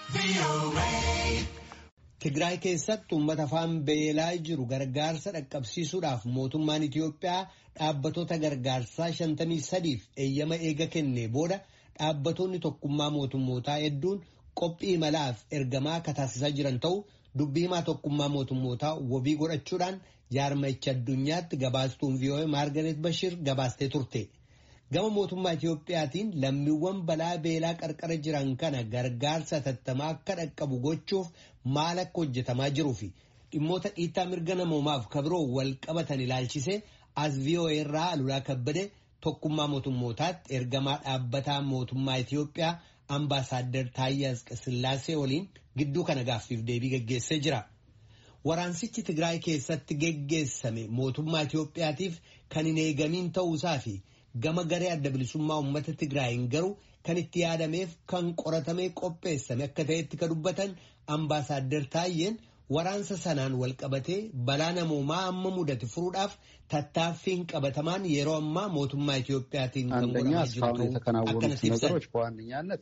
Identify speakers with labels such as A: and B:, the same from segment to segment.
A: Tigraay keessatti uummata afaan beelaa jiru gargaarsa dhaqqabsiisuudhaaf mootummaan Itiyoophiyaa dhaabbattoota gargaarsaa 53f eeyyama eega kennee booda dhaabbattoonni tokkummaa mootummootaa hedduun qophii imalaaf ergamaa akka taasisaa jiran ta'u dubbii himaa tokkummaa mootummootaa wabii godhachuudhaan jaarmayicha addunyaatti gabaastuun vii'oo'ee maargareet Bashir gabaastee turte. Gama mootummaa Itiyoophiyaatiin lammiiwwan balaa beelaa qarqara jiran kana gargaarsa hatattamaa akka dhaqqabu gochuuf maal akka hojjetamaa jiruu fi dhimmoota dhiittaa mirga namoomaaf kabiroo wal qabatan ilaalchisee as vii'oo'ee irraa alulaa kabbade tokkummaa mootummootaatti ergamaa dhaabbataa mootummaa Itiyoophiyaa ambaasaaddar Taayyee Asqasillaasee waliin gidduu kana gaaffiif deebii geggeessee jira. Waraansichi Tigraay keessatti geggeessame mootummaa Itiyoophiyaatiif kan hin eegamiin ta'uusaa fi gama garee adda bilisummaa uummata Tigraayin garuu kan itti yaadameef kan qoratamee qopheessame akka ta'etti ka dubbatan ambaasaaddar Taayyeen waraansa sanaan wal qabatee balaa namoomaa amma mudate furuudhaaf tattaaffiin qabatamaan yeroo ammaa mootummaa Itiyoophiyaatiin kan
B: አንደኛ እስካሁን የተከናወኑት ነገሮች በዋነኛነት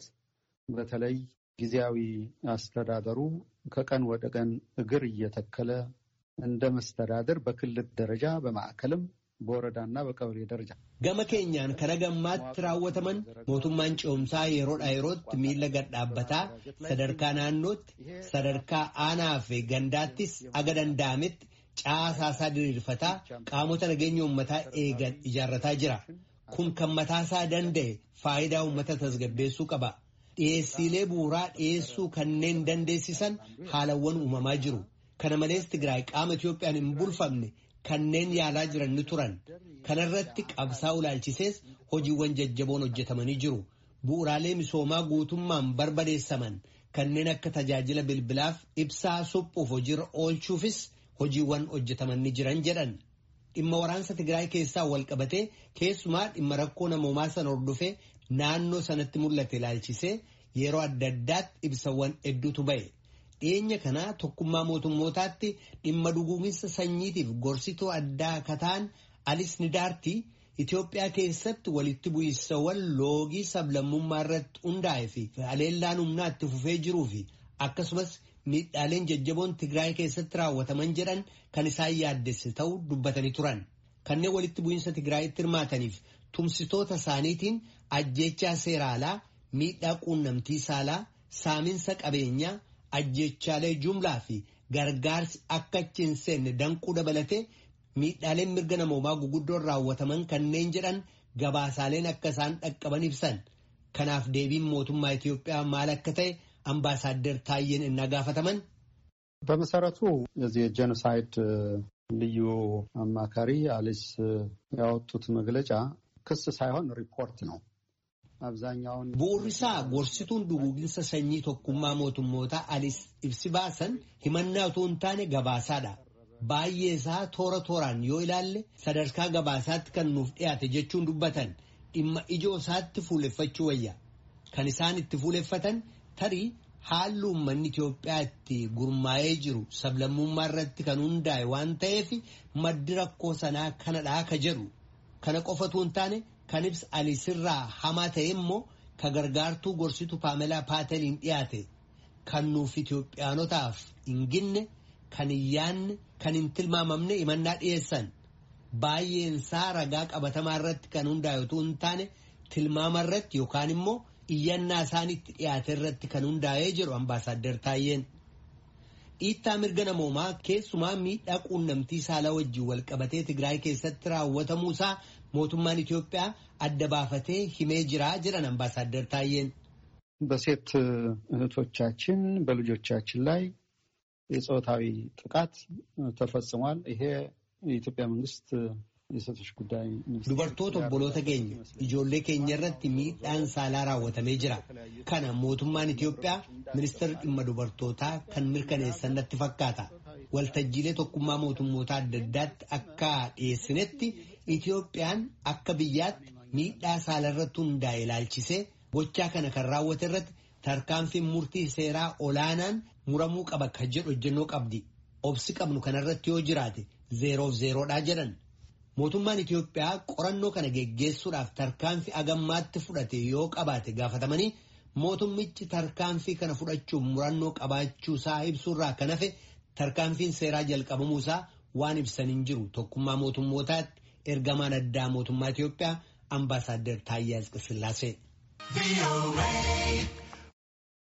B: በተለይ ጊዜያዊ አስተዳደሩ ከቀን ወደ ቀን እግር እየተከለ እንደ መስተዳደር በክልል ደረጃ በማዕከልም በወረዳና በቀበሌ ደረጃ
A: gama keenyaan kana gammaatti raawwataman mootummaan ce'umsaa yeroodha yerootti miila gad dhaabbataa sadarkaa naannootti sadarkaa aanaa fi gandaattis aga danda'ametti caasaasaa diriirfataa qaamota nageenya uummataa eegan ijaarrataa jira kun kan mataasaa danda'e faayidaa uummata tasgabbeessuu qaba dhiyeessiilee bu'uuraa dhiyeessuu kanneen dandeessisan haalawwan uumamaa jiru kana malees tigraay qaama Itiyoophiyaan hin bulfamne kanneen yaalaa jiran ni turan kanarratti qabsaa'uu ilaalchisees hojiiwwan jajjaboon hojjetamanii jiru bu'uuraalee misoomaa guutummaan barbadeessaman kanneen akka tajaajila bilbilaaf ibsaa suphuuf hojiirra oolchuufis hojiiwwan hojjetaman ni jiran jedhan dhimma waraansa tigraay keessaa wal qabatee keessumaa dhimma rakkoo namoomaa sana hordofee naannoo sanatti mul'ate ilaalchisee yeroo adda addaatti ibsawwan hedduutu ba'e. dhiyeenya kanaa tokkummaa mootummootaatti dhimma dhuguuginsa sanyiitiif gorsituu addaa kataan alis nidaartii Itoophiyaa keessatti walitti bu'iinsawwan loogii sablammummaa irratti hundaa'e fi haleellaan humnaa itti fufee jiruu fi akkasumas miidhaaleen jajjaboon Tigraay keessatti raawwataman jedhan kan isaan yaaddesse ta'uu dubbatanii turan. Kanneen walitti bu'iinsa Tigraayitti hirmaataniif tumsitoota isaaniitiin ajjeechaa seeraalaa, miidhaa quunnamtii saalaa, saaminsa qabeenyaa. ajjechaalee jumlaa fi gargaarsi akka achi hin seenne danquu dabalatee miidhaaleen mirga namoomaa guguddoon raawwataman kanneen jedhan gabaasaaleen akka isaan dhaqqaban ibsan kanaaf deebiin mootummaa Itiyoophiyaa maal akka ta'e ambaasaaddar Taayyeen innaa gaafataman.
B: በመሰረቱ የዚህ የጄኖሳይድ ልዩ አማካሪ አሊስ ያወጡት መግለጫ ክስ ሳይሆን ሪፖርት ነው። አብዛኛውን
A: bu'uurri isaa gorsituun duguuginsa sanyii tokkummaa mootummootaa alis ibsi baasan himannaa utuu hin taane gabaasaadha. Baay'ee isaa toora tooraan yoo ilaalle sadarkaa gabaasaatti kan nuuf dhiyaate jechuun dubbatan dhimma ijoo isaatti fuuleffachuu wayya. Kan isaan itti fuuleffatan tarii haalli uummanni Itoophiyaa itti gurmaa'ee jiru sablammummaa irratti kan hundaa'e waan ta'eef maddi rakkoo sanaa kanadhaa ka jedhu. Kana qofatu hin taane kan ibsa alisirraa hamaa ta'e immoo ka gargaartuu gorsitu paamelaa paateliin dhiyaate kan nuuf Itoophiyaanotaaf hin ginne kan hin yaanne kan hin tilmaamamne himannaa dhiyeessan baay'een isaa ragaa qabatamaa irratti kan hundaa'e utuu hin taane tilmaama irratti yookaan immoo iyyannaa isaanitti dhiyaate irratti kan hundaa'ee jedhu ambaasaaddar Taayyeen. Dhiittaa mirga namoomaa keessumaa miidhaa quunnamtii saalaa wajjin wal qabatee Tigraay keessatti raawwatamuu isaa mootummaan Itoophiyaa adda baafatee himee jira jedhan ambaasaaddar Taayyeen.
B: በሴት እህቶቻችን በልጆቻችን ላይ የፆታዊ ጥቃት ተፈጽሟል። ይሄ የኢትዮጵያ መንግስት የሴቶች ጉዳይ
A: dubartoota obboloota keenya ijoollee keenya irratti miidhaan saalaa raawwatamee jira kana mootummaan Itoophiyaa ministeera dhimma dubartootaa kan mirkaneessan natti fakkaata waltajjiilee tokkummaa mootummootaa adda addaatti akka dhiyeessinetti Itoophiyaan akka biyyaatti miidhaa saala irratti hundaa'e ilaalchisee gochaa kana kan raawwate irratti tarkaanfiin murtii seeraa olaanaan muramuu qaba kan jedhu hojjennoo qabdi obsi qabnu kanarratti yoo jiraate zeeroof zeeroodhaa jedhan. Mootummaan Itoophiyaa qorannoo kana geggeessuudhaaf tarkaanfii agammaatti fudhate yoo qabaate gaafatamanii mootummichi tarkaanfii kana fudhachuuf murannoo qabaachuu isaa ibsuurraa kan hafe tarkaanfiin seeraa jalqabamuu isaa waan ibsan hin jiru tokkummaa mootummootaatti ergamaan addaa mootummaa Itiyoophiyaa ambaasaaddar Taayyaa Asqasillaasee.